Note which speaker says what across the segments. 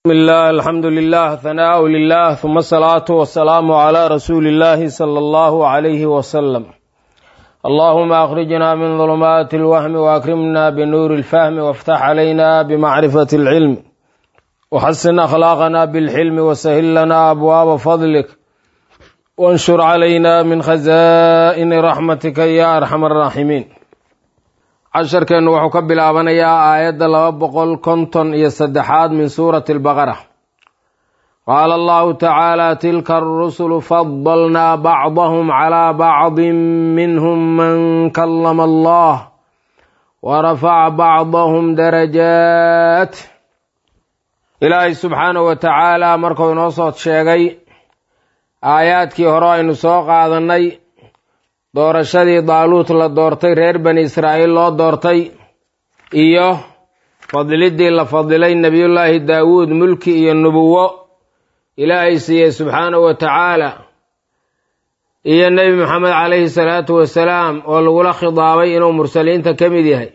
Speaker 1: بسم الله الحمد لله ثناء لله ثم الصلاة والسلام على رسول الله صلى الله عليه وسلم اللهم أخرجنا من ظلمات الوهم وأكرمنا بنور الفهم وافتح علينا بمعرفة العلم وحسن أخلاقنا بالحلم وسهل لنا أبواب فضلك وانشر علينا من خزائن رحمتك يا أرحم الراحمين casharkeennu wuxuu ka bilaabanayaa aayadda laba boqol konton iyo saddexaad min suurati albaqara qaala allahu tacaala tilka arusulu fadalnaa bacdahum calaa bacdin minhum man kallama allah wa rafaca bacdahum darajaat ilaahay subxaanahu wa tacaala markuu inoo soo sheegay aayaadkii hore aynu soo qaadannay doorashadii daaluut la doortay reer bani israa'iil loo doortay iyo fadilidii la fadilay nebiyullaahi daawuud mulki iyo nubuwo ilaahay siiyey subxaanahu wa tacaala iyo nebi maxamed calayhi salaatu wasalaam oo lagula khidaabay inuu mursaliinta ka mid yahay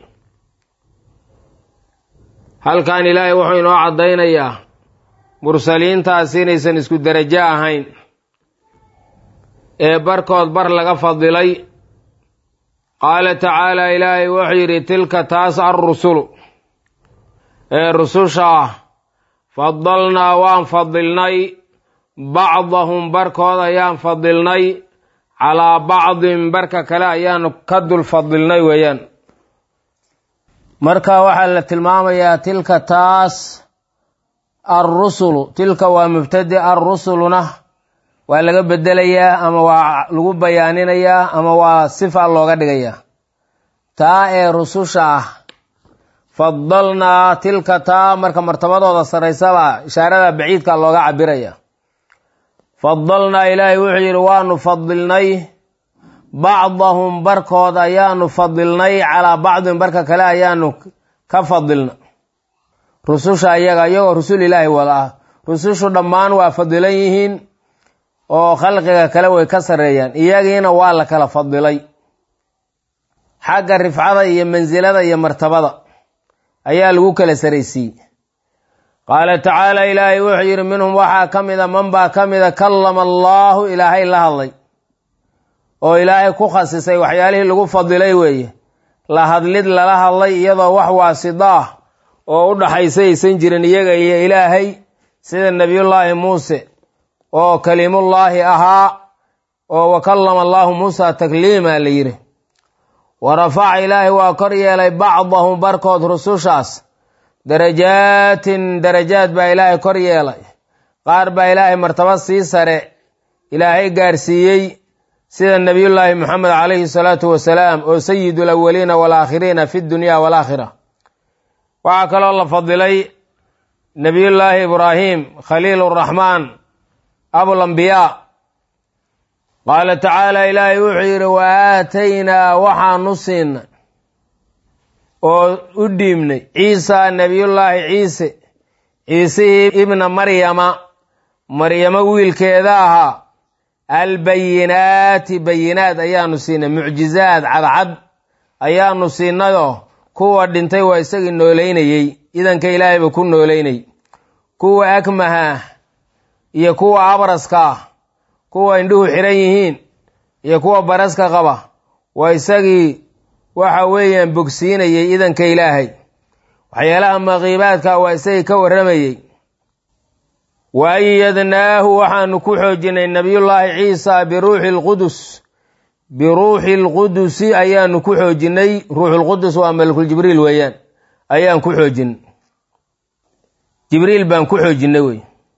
Speaker 1: halkan ilaahay wuxuu inoo caddaynayaa mursaliintaasi inaysan isku derajo ahayn ee barkood bar laga fadilay qaala tacaala ilaahay wuxuu yidhi tilka taas alrusulu ee rususha ah fadalnaa waan fadilnay bacdahum barkood ayaan fadilnay calaa bacdin barka kale ayaanu ka dul fadilnay weeyaan marka waxaa la tilmaamayaa tilka taas alrusulu tilka waa mubtadi alrusuluna waa laga bedelayaa ama waa lagu bayaaninayaa ama waa sifa looga dhigayaa taa ee rususha ah fadalnaa tilka taa marka martabadooda saraysaba ishaarada baciidka looga cabiraya fadalnaa ilaahay wuxuu yidhi waanu fadilnay bacdahum barkood ayaanu fadilnay calaa bacdin barka kale ayaanu ka fadilna rususha iyaga iyagoo rusul ilaahi wada ah rusushu dhammaan waa fadilan yihiin oo khalqiga kale way ka sarreeyaan iyagiina waa la kala fadilay xagga rifcada iyo mansilada iyo martabada ayaa lagu kala saraysiiyey qaala tacaala ilaahay wuxuu yidhi minhum waxaa ka mida man baa ka mida kallama allaahu ilaahay la hadlay oo ilaahay ku khasisay waxyaalihii lagu fadilay weeye la hadlid lala hadlay iyadoo wax waasida ah oo u dhaxaysa aysan jirin iyaga iyo ilaahay sida nebiyullaahi muuse oo kalimullaahi ahaa oo wa kallama allaahu muusa takliima la yidhi wa rafaca ilaahay waa kor yeelay bacdahum barkood rusushaas darajaatin darajaad baa ilaahay kor yeelay qaar baa ilaahay martaba sii sare ilaahay gaarsiiyey sida nebiyullaahi moxamed calayhi salaatu wasalaam oo sayidu alawaliina waalaakhiriina fi dunya waalaakhira waxaa kaloo la fadilay nebiyullaahi ibraahim khaliil raxmaan abulambiyaa qaala tacaala ilaahay wuxuu yidhi wa aataynaa waxaanu siinay oo u dhiibnay ciisa nebiyullaahi ciise ciisihii ibna maryama maryamo wiilkeeda ahaa albayinaati bayinaad ayaanu siinay mucjizaad cadcad ayaanu siinayoo kuwa dhintay waa isagii noolaynayey idanka ilaahayba ku noolaynay kuwa akmaha iyo kuwa abraska ah kuwa indhuhu xiran yihiin iyo kuwa baraska qaba waa isagii waxa weeyaan bogsiinayey idanka ilaahay waxyaalaha maqiibaadka waa isagii ka warramayey wa ayadnaahu waxaanu ku xoojinay nebiyullaahi ciisa biruuxi lqudus biruuxi lqudusi ayaanu ku xoojinay ruuxulqudus waa malakul jibriil weeyaan ayaan ku xoojinay jibriil baan ku xoojinay wey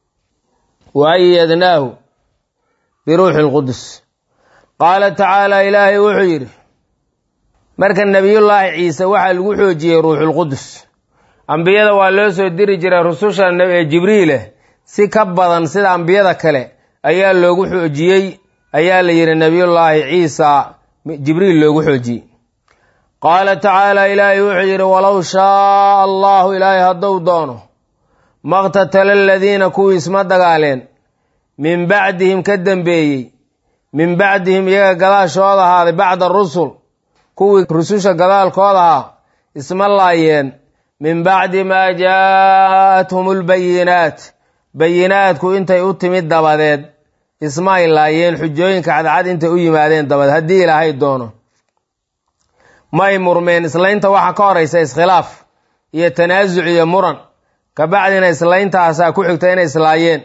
Speaker 1: wa ayadnaahu biruuxi lqudus qaala tacaala ilaahay wuxuu yidhi marka nebiyullaahi ciise waxaa lagu xoojiyey ruuxulqudus ambiyada waa loo soo diri jiray rususha ee jibriileh si ka badan sida ambiyada kale ayaa loogu xoojiyey ayaa la yidhi nebiyullaahi ciisa jibriil loogu xoojiyey qaala tacaala ilaahay wuxuu yidhi walow shaaa allahu ilaahay hadduu doono maqtatala aladiina kuwii isma dagaaleen min bacdihim ka dembeeyey min bacdihim iyaga gadaashooda ahaaday bacda rusul kuwii rususha gadaalkooda ahaa isma laayeen min bacdi maa jaa'athum lbayinaat bayinaadku intay u timid dabadeed isma ay laayeen xujooyinka cadcad intay u yimaadeen dabadeed haddii ilaahay doono may murmeen islaynta waxaa ka horaysa iskhilaaf iyo tanaasuc iyo muran kabacdina islayntaasaa ku xigta inay islaayeen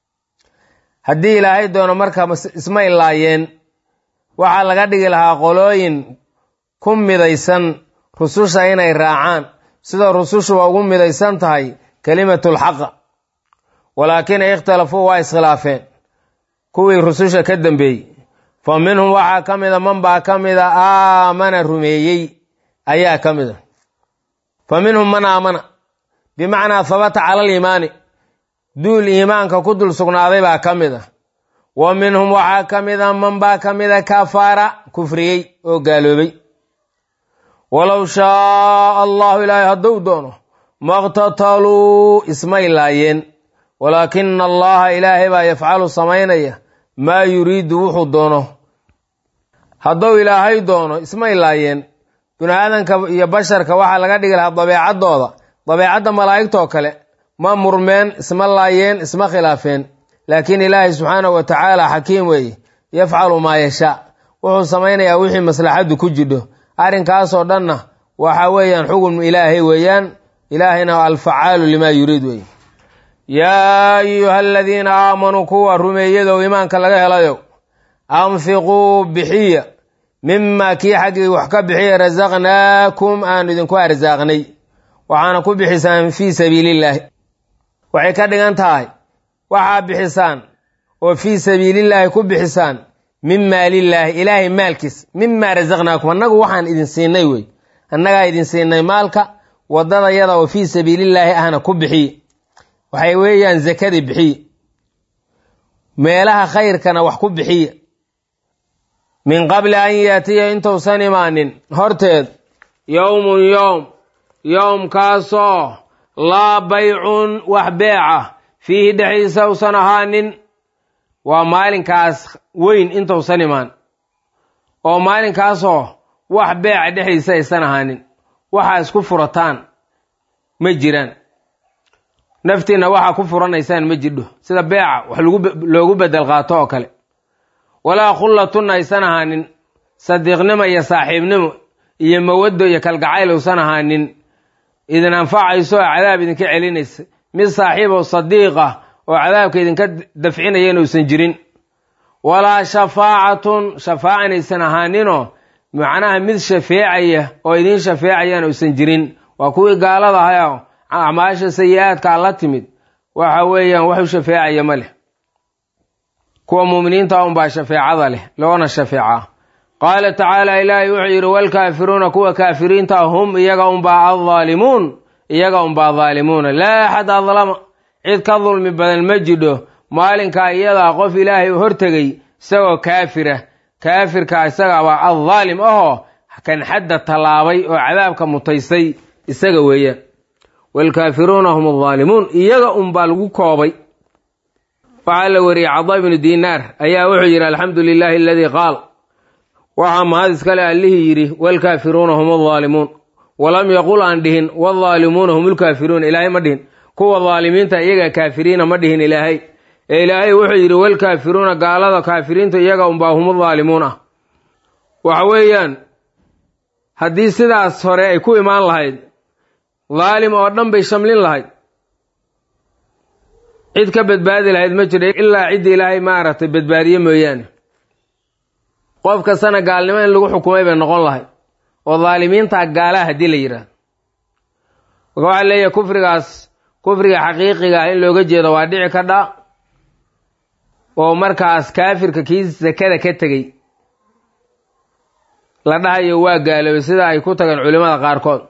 Speaker 1: haddii ilaahay doono marka isma ilaayeen waxaa laga dhigi lahaa qolooyin ku midaysan rususha inay raacaan sida rusushuba ugu midaysan tahay kelimatulxaqa walaakin ikhtalafuu waa iskhilaafeen kuwii rususha ka dambeeyey fa minhum waxaa ka mida man baa ka mida aamana rumeeyey ayaa ka mida fa minhum man aamana bimacnaa habata cala aliimaani duul iimaanka ku dul sugnaaday baa ka mid a wa minhum waxaa ka mida man baa ka mida kafaara kufriyey oo gaaloobay walow shaaa allahu ilaahay hadduu doono maqtataluu ismay laayeen walaakina allaha ilaahay baa yafcalu samaynaya maa yuriidu wuxuu doono hadduu ilaahay doono ismay laayeen bini aadanka iyo basharka waxaa laga dhigi lahaa dabeecaddooda dabeecadda malaa'igtoo kale ma murmeen isma laayeen isma khilaafeen laakiin ilaahay subxaanahu wa tacaala xakiim weeye yafcalu maa yashaa wuxuu samaynayaa wixii maslaxaddu ku jidho arrinkaasoo dhanna waxa weeyaan xugun ilaahay weeyaan ilaahayna alfacaalu limaa yuriid weeye yaa ayuha aladiina aamanuu kuwa rumeeyadow iimaanka laga helayow anfiquu bixiya mimaa kii xaggii wax ka bixiya rasaqnaakum aanu idinku arsaaqnay waxaana ku bixisaan fii sabiilillaahi waxay ka dhigan tahay waxaa bixisaan oo fii sabiilillaahi ku bixisaan min maalillaahi ilaahay maalkiis mimaa rasaqnaakum annagu waxaan idin siinay wey annagaa idin siinay maalka waddada yada oo fii sabiilillaahi ahna ku bixiye waxay weeyaan zakadii bixiye meelaha khayrkana wax ku bixiye min qabli an yaatiya intuusan imaanin horteed yowmun yowm yowmkaasoo laa baycun wax beeca fiihi dhexdiisa usan ahaanin waa maalinkaas weyn intuusan imaan oo maalinkaasoo wax beeca dhexdiisa aysan ahaanin waxaa isku furataan ma jiraan naftiinna waxaa ku furanaysaan ma jidho sida beeca wax loogu bedel qaato oo kale walaa khullatun aysan ahaanin sadiiqnimo iyo saaxiibnimo iyo mawaddo iyo kalgacayl uusan ahaanin idin anfacayso oo cadaab idinka celinaysa mid saaxiib oo sadiiq ah oo cadaabka idinka dafcinaya inuusan jirin walaa shafaacatun shafaacanaysan ahaaninoo macnaha mid shafeecaya oo idiin shafeecayaan uusan jirin waa kuwii gaalada ahayo acmaasha sayi-aadkaa la timid waxa weeyaan wax u shafeecaya ma leh kuwa muuminiinta unbaa shafeecada leh loona shafeecaa qaala tacaala ilaahay wuxuu yidhi walkaafiruuna kuwa kaafiriinta hum iyaga unbaa addaalimuun iyaga unbaa daalimuuna laa axad adlama cid ka dulmi badan ma jidho maalinkaa iyadaa qof ilaahay u hortegay isagoo kaafira kaafirka isagabaa addaalim ahoo kan xadda tallaabay oo cadaabka mutaysay isaga weeyaan waalkaafiruuna hum addaalimuun iyaga unbaa lagu koobay waxaa la wariyey cada ibnu diinaar ayaa wuxuu yidhi alxamdu lilaahi aladii qaal waxaa mahad iskale allihii yidhi waalkaafiruuna hum addaalimuun walam yaqul aan dhihin waadaalimuuna hum lkaafiruuna ilaahay ma dhihin kuwa daalimiinta iyaga kaafiriina ma dhihin ilaahay ee ilaahay wuxuu yidhi walkaafiruuna gaalada kaafiriinta iyaga unbaa hum daalimuun ah waxa weeyaan haddii sidaas hore ay ku imaan lahayd daalim oo dhan bay shamlin lahayd cid ka badbaadi lahayd ma jiro ilaa cidda ilaahay maaragtay badbaadiye mooyaane qof kastana gaalnimo in lagu xukumay bay noqon lahayd oo daalimiintaa gaalaha haddii la yidhaahdo marka waxaa leeyahay kufrigaas kufriga xaqiiqiga ah in looga jeedo waa dhici ka dha oo markaas kaafirka kii sakada ka tegey la dhahayo waa gaaloobay sida ay ku tageen culimmada qaarkood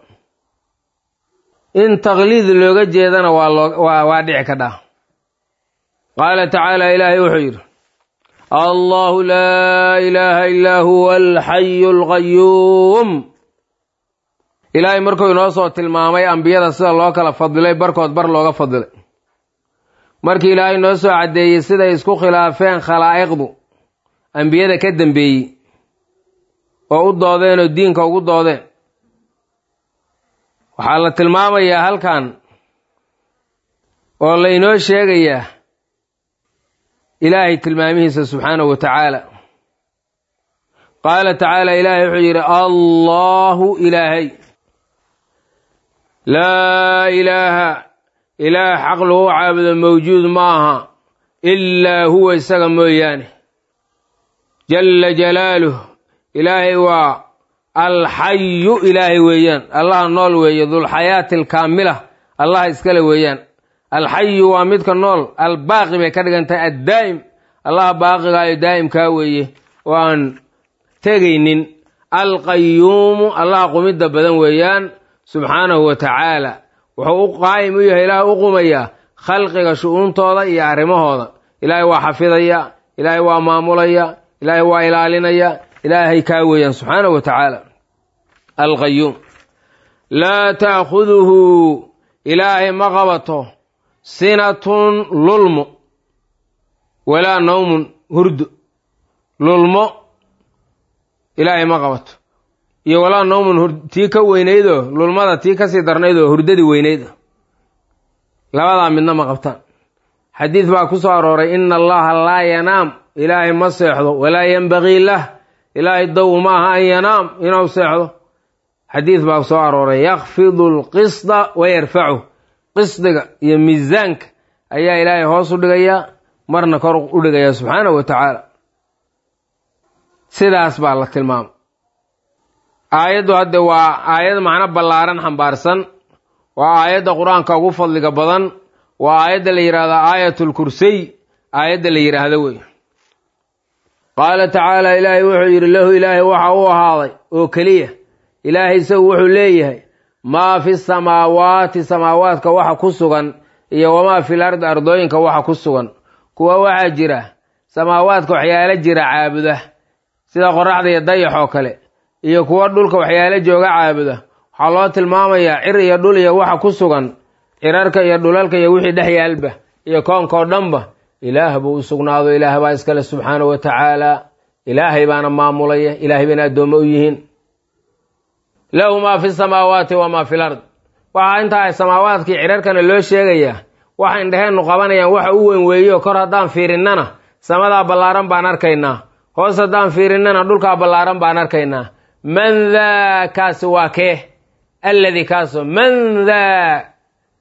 Speaker 1: in takliid looga jeedana waa loo waa waa dhici ka dha qaala tacaala ilaahay wuxuu yidhi allahu laa ilaaha illaa huwa alxayu alqayuum ilaahay markuu inoo soo tilmaamay ambiyada sida loo kala fadilay barkood bar looga fadilay markii ilaahay noo soo caddeeyey siday isku khilaafeen khalaa'iqdu ambiyada ka dambeeyey oo u doodeen oo diinka ugu doodeen waxaa la tilmaamayaa halkan oo laynoo sheegayaa ilaahay tilmaamihiisa subxaanahu wa tacaala qaala tacaala ilaahay wuxuu yidhi allahu ilaahay laa ilaaha ilaah xaq lagu caabudo mawjuud ma aha ilaa huwa isaga mooyaane jalla jalaaluh ilaahay waa alxayu ilaahay weeyaan allaha nool weeye dulxayaati alkaamila allaha iskale weeyaan alxayu waa midka nool albaaqi bay ka dhigan tahay addaa'im allaha baaqigaayo daa'imkaa weeye oo aan tegaynin alqayuumu allaha qumidda badan weeyaan subxaanahu wa tacaala wuxuu u qaa'im u yahay ilaahay u qumayaa khalqiga shu-uuntooda iyo arrimahooda ilaahay waa xafidaya ilaahay waa maamulaya ilaahay waa ilaalinaya ilaahay kaa weeyaan subxaanahu wa tacaala alqayuum laa taakhuduhu ilaahay ma qabato sinatun lulmo walaa nawmun hurdo lulmo ilaahay ma qabato iyo walaa nawmun tii ka weynaydoo lulmada tii kasii darnaydoo hurdadii weynaydo labadaa midna ma qabtaan xadiid baa ku soo arooray ina allaha laa yanaam ilaahay ma seexdo walaa yenbagii lah ilaahay dow ma aha an yanaam inuu seexdo xadiid baa soo arooray yakfidu alqisda wa yarfacu qisdiga iyo miisaanka ayaa ilaahay hoos u dhigayaa marna kor u dhigayaa subxaanahu wa tacaala sidaas baa la tilmaamay aayaddu hadde waa aayad macno ballaaran xambaarsan waa aayadda qur-aanka ugu fadliga badan waa aayadda la yidhaahdo aayatulkursiy aayadda la yidhaahdo wey qaala tacaala ilaahay wuxuu yidhi lahu ilaahay waxa u ahaaday oo keliya ilaahay isagu wuxuu leeyahay maa fi samaawaati samaawaadka waxa ku sugan iyo wamaa fil ardi ardooyinka waxa ku sugan kuwa waxaa jira samaawaadka waxyaalo jira caabuda sida qoraxda iyo dayax oo kale iyo kuwa dhulka waxyaalo jooga caabuda waxaa loo tilmaamayaa cir iyo dhul iyo waxa ku sugan cirarka iyo dhulalka iyo wixii dhex yaalba iyo koonkao dhanba ilaah buu u sugnaado ilaah baa iskale subxaanahu wa tacaala ilaahay baana maamulaya ilaahay bayna addoommo u yihiin lahu maa fi samaawaati wamaa fil ard waxaa intaa samaawaadkii cirarkana loo sheegayaa waxa indheheennu qabanayaan waxa u weyn weeyo kor haddaan fiirinnana samadaa ballaaran baan arkaynaa hoos haddaan fiirinnana dhulkaa ballaaran baan arkaynaa man daa kaasi waa kee alladii kaaso man daa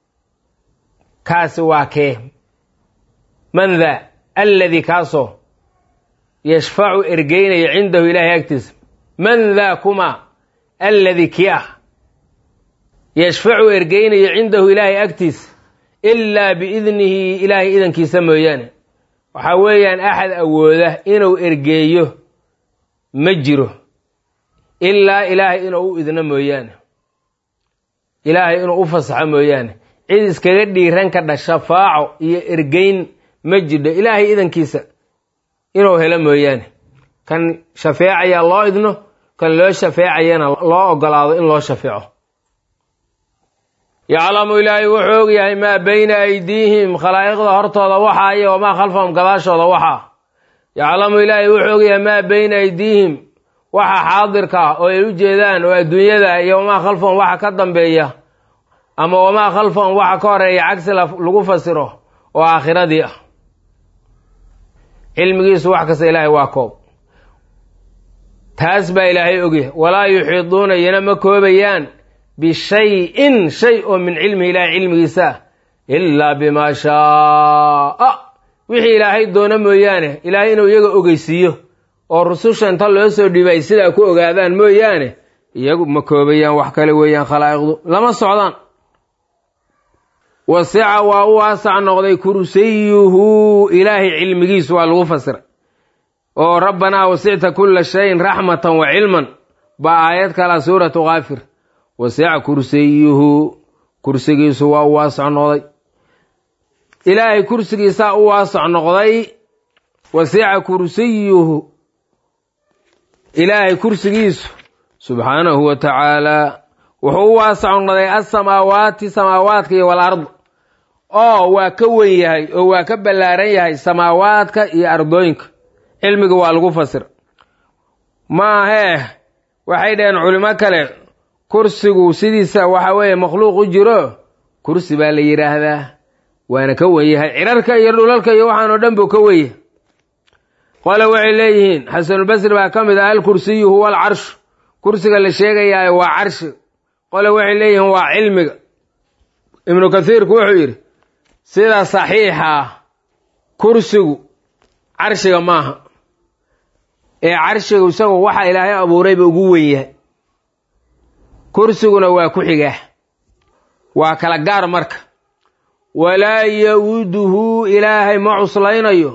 Speaker 1: kaasi waa kee man daa alladii kaasoo yashfacu ergeynayo cindahu ilaahay agtiisa man daa kuma alladii kii ah yashfacu ergeynayo cindahu ilaahay agtiisa ilaa biidnihi ilaahay idankiisa mooyaane waxaa weeyaan axad awooda inuu ergeeyo ma jiro ilaa ilaahay inuu u idno mooyaane ilaahay inuu u fasaxo mooyaane cid iskaga dhiiran ka dha shafaaco iyo ergeyn ma jidho ilaahay idankiisa inuu helo mooyaane kan shafeecayaa loo idno kan loo shafeecayana loo ogolaado in loo shafeeco yaclamu ilaahay wuxuu og yahay maa bayna aydiihim khalaa'iqda hortooda waxaa iyo wamaa khalfahum gadaashooda waxaa yaclamu ilaahay wuxuu og yahay maa bayna aydiihim waxa xaadirka ah oo ay u jeedaan oo adduunyada iyo wamaa khalfahum waxa ka dambeeya ama wamaa khalfahum waxa ka horeeya cagsi lagu fasiro oo aakhiradii ah cilmigiisu wax kasta ilaahay waa koob taas baa ilaahay ogyahay walaa yuxiiduuna iyana ma koobayaan bishayin shay oo min cilmihi ilaahay cilmigiisa ah ilaa bimaa shaaa wixii ilaahay doono mooyaane ilaahay inuu iyaga ogeysiiyo oo rususha inta loo soo dhiibay sidaa ku ogaadaan mooyaane iyagu ma koobayaan wax kale weeyaan khalaa'iqdu lama socdaan wasica waa u waasac noqday kursiyuhu ilaahay cilmigiisu waa lagu fasiray oo rabbanaa wasicta kulla shayin raxmatan wa cilman baa aayad kala suuratu kaafir wasica kursiyuhu kursigiisu waa u waasac noqday ilaahay kursigiisaa u waasac noqday wasica kursiyuhu ilaahay kursigiisu subxaanahu wa tacaalaa wuxuu u waasac noqday asamaawaati samaawaadka iyo walard oo waa ka wen yahay oo waa ka ballaaran yahay samaawaadka iyo ardooyinka cilmiga waa lagu fasir maahee waxay dhaheen culimo kale kursigu sidiisa waxa weeye makhluuq u jiro kursi baa la yidhaahdaa waana ka wen yahay cirarka iyo dhulalka iyo waxaan oo dhan buu ka wenya qole waxay leeyihiin xasanulbasri baa ka mid ah alkursiyu huwa alcarshu kursiga la sheegayaayo waa carshi qole waxay leeyihiin waa cilmiga ibnu kathiirku wuxuu yidhi sida saxiixa kursigu carshiga maaha ee carshiga isagu waxa ilaahay abuurayba ugu wen yahay kursiguna waa ku xigaa waa kala gaar marka walaa ya-uduhu ilaahay ma cuslaynayo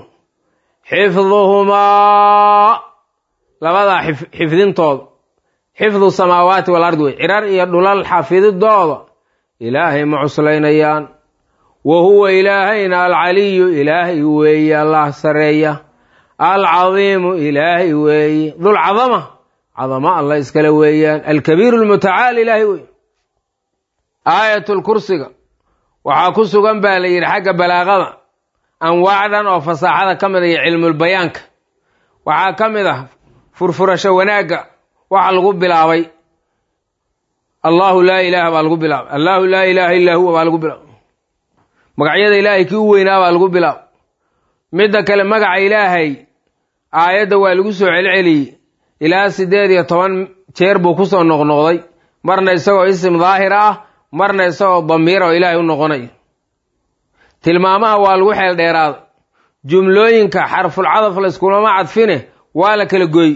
Speaker 1: xifduhumaa labadaa xifdintooda xifdu samaawaati wal ardi wey cirar iyo dhulal xafididooda ilaahay ma cuslaynayaan wa huwa ilaahayna alcaliyu ilaahay weeye allah sareeya alcadiimu ilaahay weeye dulcadama cadama alla iskale weeyaan alkabiiru lmutacaal ilaahay wey aayatulkursiga waxaa ku sugan baa la yidhi xagga balaaqada anwaacdan oo fasaaxada ka mid a iyo cilmulbayaanka waxaa ka mid ah furfurasho wanaagga waxa lagu bilaabay allahu laa ilaaha baa lagu bilaabay allahu laa ilaaha illaa huwa baa lagu bilaabay magacyada ilaahay kii u weynaa baa lagu bilaabay midda kale magaca ilaahay aayadda waa lagu soo celceliyey ilaa siddeed iyo toban jeer buu ku soo noqnoqday marna isagoo isim daahir ah marna isagoo damiira oo ilaahay u noqonayo tilmaamaha waa lagu xeel dheeraaday jumlooyinka xarfulcadaf layskulama cadfine waa la kala gooy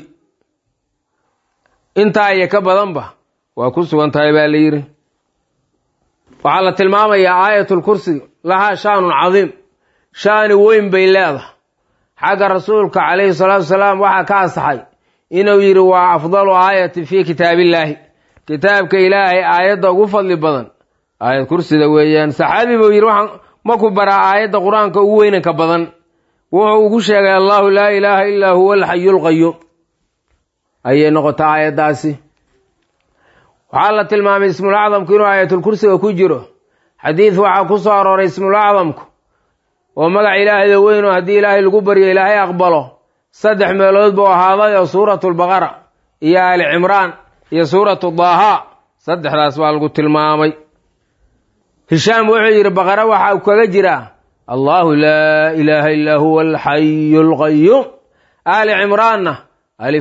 Speaker 1: intaa iyo ka badanba waa ku sugan tahay baa la yidhi waxaa la tilmaamayaa aayatulkursi lahaa shaanun cadiim shaani weyn bay leedahay xagga rasuulka calayhi salaatu wasalaam waxaa ka asaxay inuu yidhi waa afdalu aayatin fii kitaabillaahi kitaabka ilaahay aayadda ugu fadli badan aayad kursida weeyaan saxaabi buu yidhi waxaan maku baraa aayadda qur-aanka ugu weynanka badan wuxuu ugu sheegay allahu laa ilaaha illaa huwa alxayulqayuum ayay noqotaa aayaddaasi waxaa la tilmaamay ismulacdamku inuu aayatulkursiga ku jiro xadiid waxaa ku soo arooray ismulacdamku oo magac ilaahayda weyno haddii ilaahay lagu baryo ilaahay aqbalo saddex meelood buu ahaaday oo suuratu lbaqara iyo aali cimraan iyo suuratu daaha saddexdaas baa lagu tilmaamay hishaam wuxuu yidhi baqara waxa uu kaga jiraa allahu laa ilaaha illaa huwa alxayu alqayuum aali cimraanna alif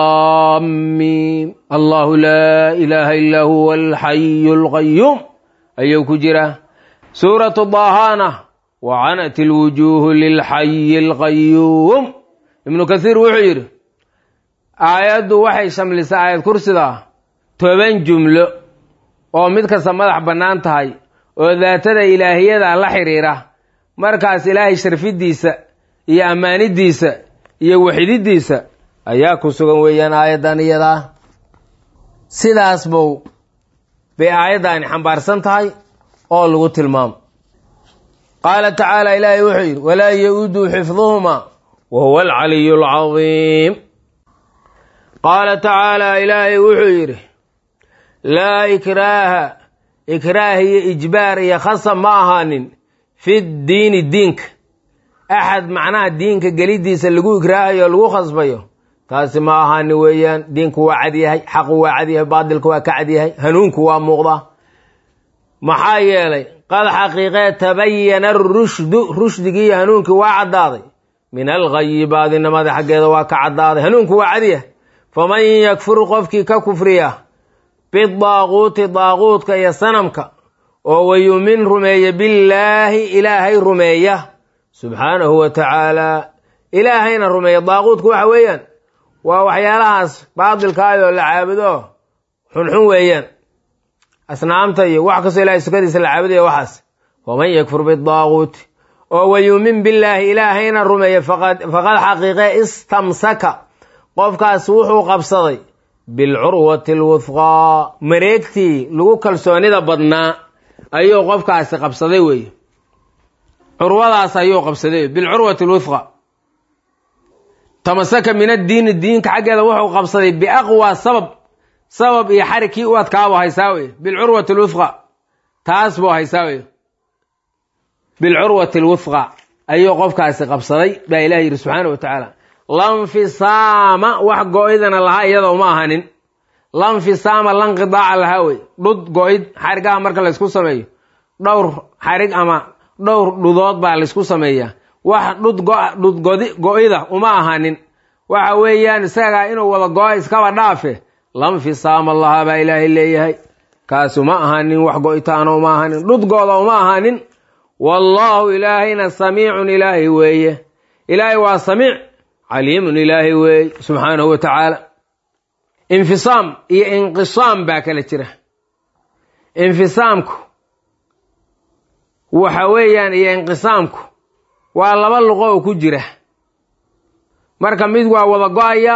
Speaker 1: laamiim allahu laa ilaaha illaa huwa alxayu alqayuum ayuu ku jiraa suuratu daahana wacanat ilwujuuhu lilxayi alqayuum ibnu kathiir wuxuu yidhi aayaddu waxay shamlisaa aayad kursida toban jumlo oo mid kasta madax bannaan tahay oo daatada ilaahiyada la xidhiira markaas ilaahay sharfidiisa iyo ammaanidiisa iyo waxididiisa ayaa ku sugan weeyaan aayaddan iyadaa sidaas bow bay aayaddaani xambaarsan tahay oo lagu tilmaamo qaala tacaala ilaahay wuxuu yidhi walaa ya-uduu xifduhumaa wa huwa alcaliyu alcadiim qaala tacaala ilaahay wuxuu yidhi laa ikraaha ikraah iyo ijbaar iyo khasab ma ahaanin fi diini diinka axad macnaha diinka gelidiisa lagu ikraahayo o lagu khasbayo taasi ma ahaanin weeyaan diinku waa cadyahay xaqu waa cadyahay baadilku waa ka cadyahay hanuunku waa muuqdaa maxaa yeelay qad xaqiiqee tabayana arushdu rushdigii iyo hanuunkii waa caddaaday min alghayi baadinimada xaggeeda waa ka caddaaday hanuunku waa cadyahay faman yakfur qofkii ka kufriya bidaaquuti daaquudka iyo sanamka oo wayumin rumeeya billaahi ilaahay rumeeya subxaanahu wa tacaala ilaahayna rumeeya daaquudku waxa weeyaan waa waxyaalahaas baadilkaayoo la caabudo xunxun weeyaan asnaamta iyo wax kastoo ilahay sukadiisa la caabudayo waxaas waman yakfur bidaaquuti oo wayumin billaahi ilaahayna rumeeya faqad xaqiiqe istamsaka qofkaas wuxuu qabsaday bilcurwati alwufqaa mareegtii lagu kalsoonida badnaa ayuu qofkaasi qabsaday weeye curwadaas ayuu qabsaday bilcurwati alwufqa tamasaka min addiini diinka xaggeeda wuxuu qabsaday biaqwa sabab sabab iyo xarig kii u adkaabuu haysaa weye bilcurwati alwufqa taas buu haysaa weye bilcurwati alwufqa ayuu qofkaasi qabsaday baa ilahi yidhi subxaana wa tacaala lanfisaama wax go-idana lahaa iyada uma ahanin lanfisaama lanqidaaca lahaa wey dhud go-id xarigaha marka laysku sameeyo dhowr xarig ama dhowr dhudood baa laysku sameeyaa wax dhud dhudgodi go-ida uma ahanin waxa weeyaan isagaa inuu wada go-a iskaba dhaafe lanfisaama lahaa baa ilaahay leeyahay kaasi uma ahanin wax go-itaana uma ahanin dhudgooda uma ahanin wallaahu ilaahayna samiicun ilaahay weeye ilaahay waa samiic caliimun ilaahay weeye subxaanahu wa tacaala infisaam iyo inqisaam baa kala jira infisaamku waxa weeyaan iyo inqisaamku waa laba luqo oo ku jira marka mid waa wada go-aya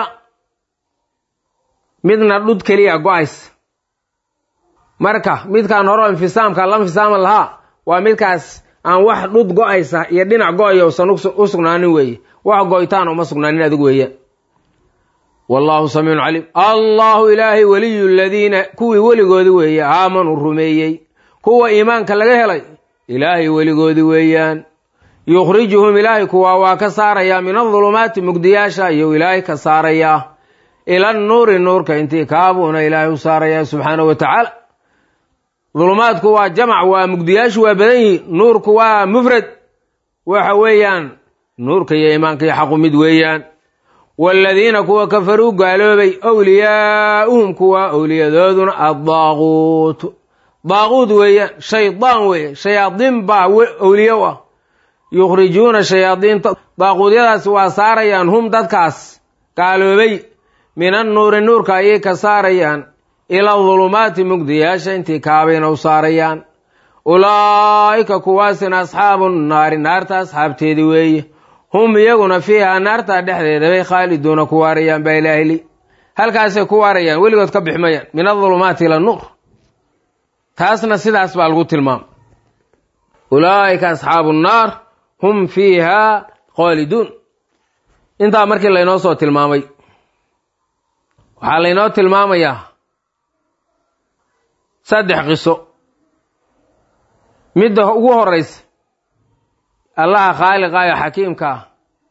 Speaker 1: midna dhud keliya go-aysa marka midkaan horo infisaamka la infisaama lahaa waa midkaas aan wax dhud go-aysa iyo dhinac go-aya usan u sugnaanin weeye wax go-itaan uma sugnaanin adigu weeyaan wallaahu samiicun caliim allahu ilaahay weliyu ladiina kuwii weligoodi weeye aamanuu rumeeyey kuwa iimaanka laga helay ilaahay weligoodi weeyaan yukhrijuhum ilaahay kuwaa waa ka saarayaa min adulumaati mugdiyaasha ayuu ilaahay ka saarayaa ila nuuri nuurka intii kaabuuna ilaahay u saarayaa subxaanahu wa tacaala dulumaadku waa jamac waa mugdiyaashu waa badan yihiin nuurku waa mufrad waxa weeyaan nuurka iyo iimaanka iyo xaqu mid weeyaan waaladiina kuwa kafaruu gaaloobay wliyaa'uhum kuwa owliyadooduna addaaquutu daaquud weeyaan shaydaan weeye shayaadiin baa owliye u ah yukhrijuuna shayaadiinta daaquudyadaas waa saarayaan hum dadkaas gaaloobay min annuuri nuurka ayay ka saarayaan ila dulumaati mugdiyaasha intii kaabayna u saarayaan ulaa'ika kuwaasina asxaabu naari naarta asxaabteedii weeye hum iyaguna fiihaa naartaa dhexdeeda bay khaaliduuna ku waarayaan baa ilaahili halkaasay ku waarayaan weligood ka bixmayaan min adulumaati ila nuur taasna sidaas baa lagu tilmaama ulaa'ika asxaabu nnaar hum fiihaa khaaliduun intaa markii laynoo soo tilmaamay waxaa laynoo tilmaamayaa saddex qiso midda ugu horeysa allaha khaaliqaayo xakiimka ah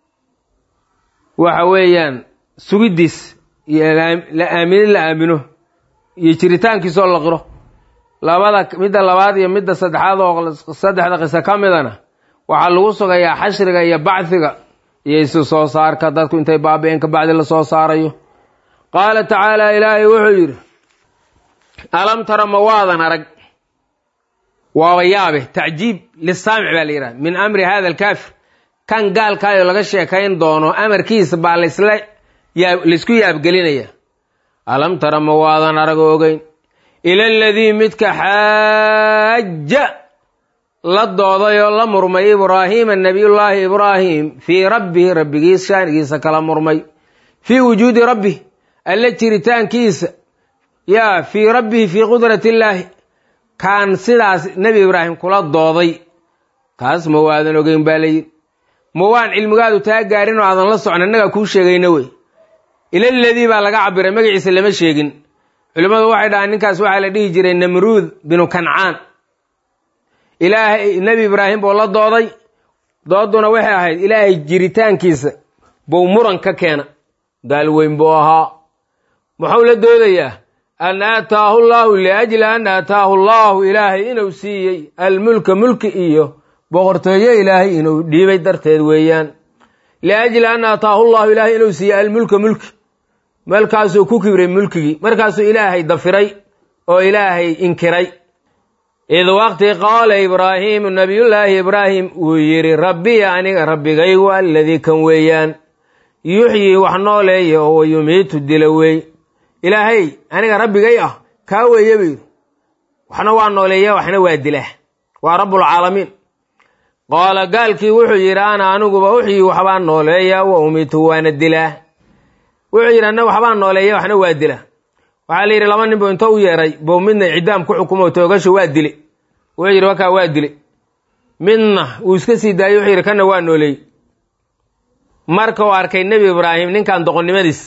Speaker 1: waxa weeyaan sugiddiis iyo la aaminin la aamino iyo jiritaankiisoo la qiro labada midda labaad iyo midda saddexaad oo saddexda qiso ka midana waxaa lagu sugayaa xashriga iyo bacdiga iyo isu soo saarka dadku intay baabi-een ka bacdi lasoo saarayo qaala tacaala ilaahay wuxuu yidhi alam tara ma waadan arag waaba yaabe tacjiib lisaamic baa la yidhaha min amri hada alkaafir kan gaalkaayoo laga sheekayn doono amarkiisa baa lasla laysku yaabgelinaya alam tara ma waadan arag ogeyn ila aladii midka xaaja la dooday oo la murmay ibraahiima nabiyullaahi ibraahim fii rabbihi rabbigiis shaanigiisa kala murmay fii wujuudi rabbih alle jiritaankiisa yaa fii rabbihi fii qudrati illaahi kaan sidaas nebi ibraahim kula dooday kaas ma waadan ogeyn baa layidhi ma waan cilmigaadu taa gaarin oo aadan la socon annagaa kuu sheegayna wey ilaladii baa laga cabiray magaciisa lama sheegin culimmadu waxay dhahaan ninkaas waxaa la dhihi jiray namruud binu kancaan ilaahay nebi ibraahim buu la dooday dooduna waxay ahayd ilaahay jiritaankiisa buu muran ka keena gaal weyn buu ahaa muxuu la doodayaa an aataahu llaahu liajli an aataahu llaahu ilaahay inuu siiyey almulka mulki iyo boqortooyo ilaahay inuu dhiibay darteed weeyaan liajli an aataahu llahu ilaahay inuu siiyey almulka mulki markaasuu ku kibray mulkigii markaasuu ilaahay dafiray oo ilaahay inkiray id waqti qaala ibraahiimu nabiyullaahi ibraahim wuu yidhi rabbiya aniga rabbigaygu alladii kan weeyaan yuxyii wax nooleeya oo wayumiitu dila wey ilaahay aniga rabbigay ah kaa weeye buu yidhi waxna waa nooleeya waxna waa dilaa waa rabbulcaalamiin qaala gaalkii wuxuu yidhi ana aniguba uxyii waxbaa nooleeya wa umitu waana dilaa wuxuu yidhi anna waxbaa nooleeya waxna waa dila waxaa la yidhi laba nin buu inta u yeeray buu midna ciddaam ku xukumo toogasho waa dile wuxuu yidhi wakaa waa dile midna wuu iska sii daayey wuxuu yidhi kanna waa nooleey marka uu arkay nebi ibraahim ninkan doqonnimadiis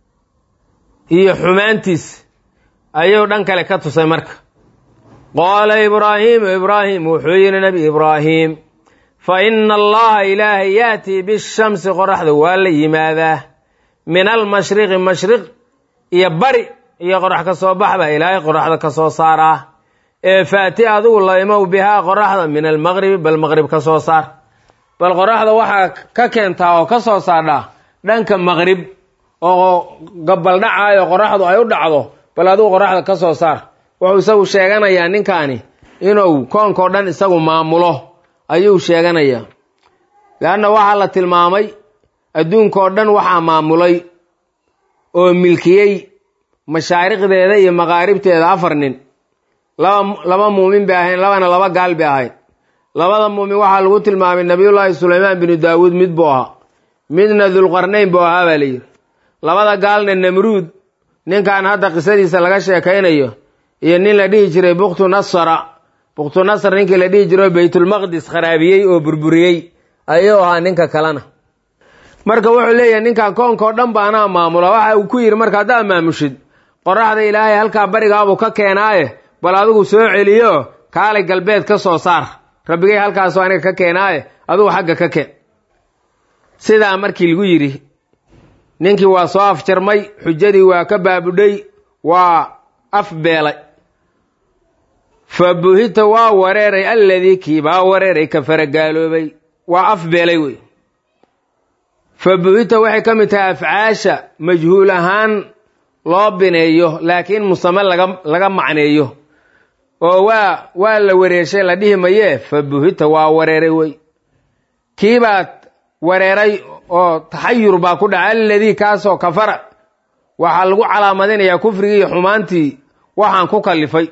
Speaker 1: iyo xumaantiis ayuu dhan kale ka tusay marka qaala ibraahiimu ibraahim wuxuu yidhi nebi ibraahim fa ina allaha ilaahay yaatii bishamsi qoraxda waa la yimaadaa min almashriqi mashriq iyo bari iyo qorax ka soo bax baa ilaahay qoraxda ka soo saaraa ee faati adigu la imow bihaa qoraxda min almaqribi bal maqrib ka soo saar bal qoraxda waxaa ka keentaa oo ka soo saardhaa dhanka maqrib oo gabaldhacaayo qoraxdu ay u dhacdo bal adigu qoraxda ka soo saar wuxuu isagu sheeganayaa ninkaani inuu koonkao dhan isagu maamulo ayuu sheeganayaa leanna waxaa la tilmaamay adduunkao dhan waxaa maamulay oo milkiyey mashaariqdeeda iyo maqaaribteeda afar nin laba laba muumin bay ahayn labana laba gaal bay ahayd labada muumin waxaa lagu tilmaamay nabiyullaahi sulaymaan binu daawuud mid buu ahaa midna dulqarnayn buu ahaa baa layidhi labada gaalna namruud ninkan hadda qisadiisa laga sheekaynayo iyo nin la dhihi jiray buktu nasara buktu nasar ninkii la dhihi jiro baytulmaqdis kharaabiyey oo burburiyey ayuu ahaa ninka kalena marka wuxuu leeyahay ninkan koonkao dhan ba anaa maamula waxa uu ku yidhi marka haddaad maamushid qoraxda ilaahay halkaa barigaabuu ka keenaaye bal adigu soo celiyo kaalay galbeed ka soo saar rabbigay halkaasoo aniga ka keenaaye adigu xagga ka keen sidaa markii lagu yidhi ninkii waa soo afjarmay xujadii waa ka baabudhay waa afbeelay fa buhita waa wareeray alladii kii baa wareeray ka faragaaloobay waa afbeelay wey fa buhita waxay ka mid tahay afcaasha majhuul ahaan loo bineeyo laakiin musame laga laga macneeyo oo waa waa la wareeshay la dhihi mayee fa buhita waa wareeray wey kiibaad wareeray oo taxayur baa ku dhaca alladii kaasoo kafara waxaa lagu calaamadinayaa kufrigii iyo xumaantii waxaan ku kallifay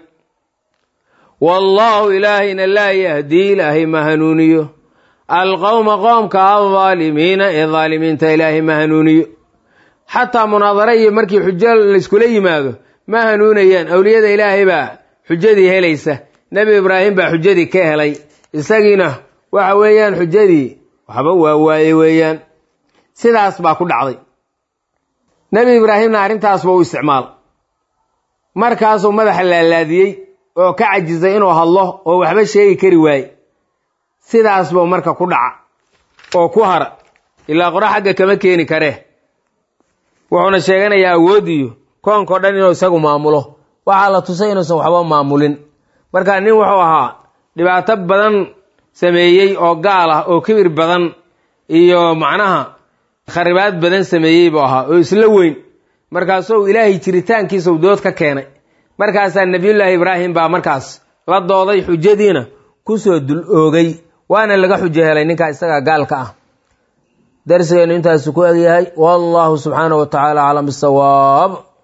Speaker 1: wallaahu ilaahayna laa yahdii ilaahay ma hanuuniyo alqowma qoomka aldaalimiina ee daalimiinta ilaahay ma hanuuniyo xataa munaadare iyo markii xujo layskula yimaado ma hanuunayaan awliyada ilaahay baa xujadii helaysa nebi ibraahim baa xujadii ka helay isagiina waxa weeyaan xujadii waxba waa waaye weeyaan sidaas baa ku dhacday nebi ibraahimna arrintaasba u isticmaal markaasuu madaxa laalaadiyey oo ka cajisay inuu hadlo oo waxba sheegi kari waaye sidaas buu marka ku dhaca oo ku hara ilaa qora xagga kama keeni karee wuxuuna sheeganayaa awood iyo koonkao dhan inuu isagu maamulo waxaa la tusay inuusan waxba maamulin marka nin wuxuu ahaa dhibaato badan sameeyey oo gaal ah oo kibir badan iyo macnaha kharibaad badan sameeyey buu ahaa oo isla weyn markaasuu ilaahay jiritaankiisau dood ka keenay markaasaa nebiyullaahi ibraahim baa markaas la dooday xujadiina kusoo dul oogay waana laga xujo helay ninkaa isagaa gaalka ah darsigeennu intaasu ku egyahay wallahu subxaanahu wa tacaala aclam bisawaab